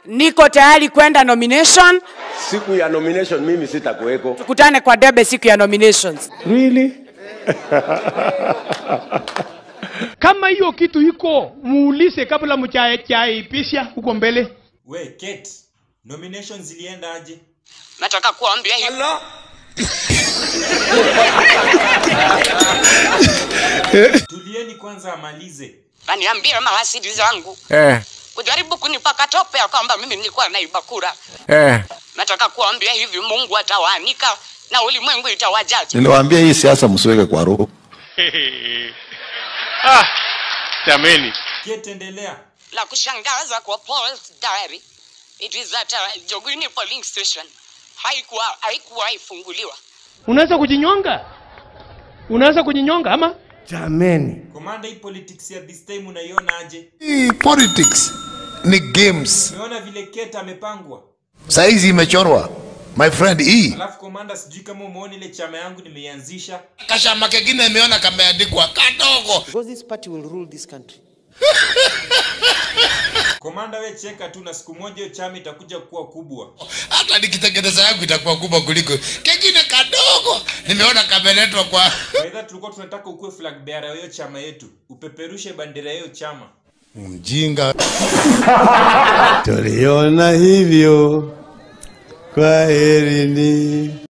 niko tayari kwenda nomination Siku ya nomination mimi sitakuweko. tukutane kwa debe siku ya nominations Really? kama hiyo kitu iko muulize kabla mchaipisha huko mbele we Kate, nominations zilienda aje nataka kuambia hivi tulieni kwanza amalize aniambie mahasidi zangu Eh, kujaribu kunipaka tope ya kwamba mimi nilikuwa naiba kura eh. nataka kuambia hivi mungu atawaanika na ulimwengu itawajaji Niliwaambia hii siasa msiweke kwa roho. ah, jameni Kate, endelea la kushangaza kwa Paul's diary it is that uh, Jogini polling station haikuwa haikuwa ifunguliwa unaweza kujinyonga unaweza kujinyonga ama Jameni. komanda hii politics ya this time unaiona aje Hii politics ni games. umeona vile Kate amepangwa Saizi imechorwa. My friend, hii alafu komanda sijui kama umeona ile chama yangu nimeianzisha kashama kengine imeona kameandikwa kadogo. Because this party will rule this country. komanda we cheka tu na siku moja hiyo chama itakuja kuwa kubwa Hata nikitengeneza yangu itakuwa kubwa kuliko kengine kadogo. Nimeona kameletwa kwa baidha tulikuwa tunataka ukuwe flag bearer wa hiyo chama yetu upeperushe bandera ya hiyo chama mjinga. Tuliona hivyo. Kwa herini.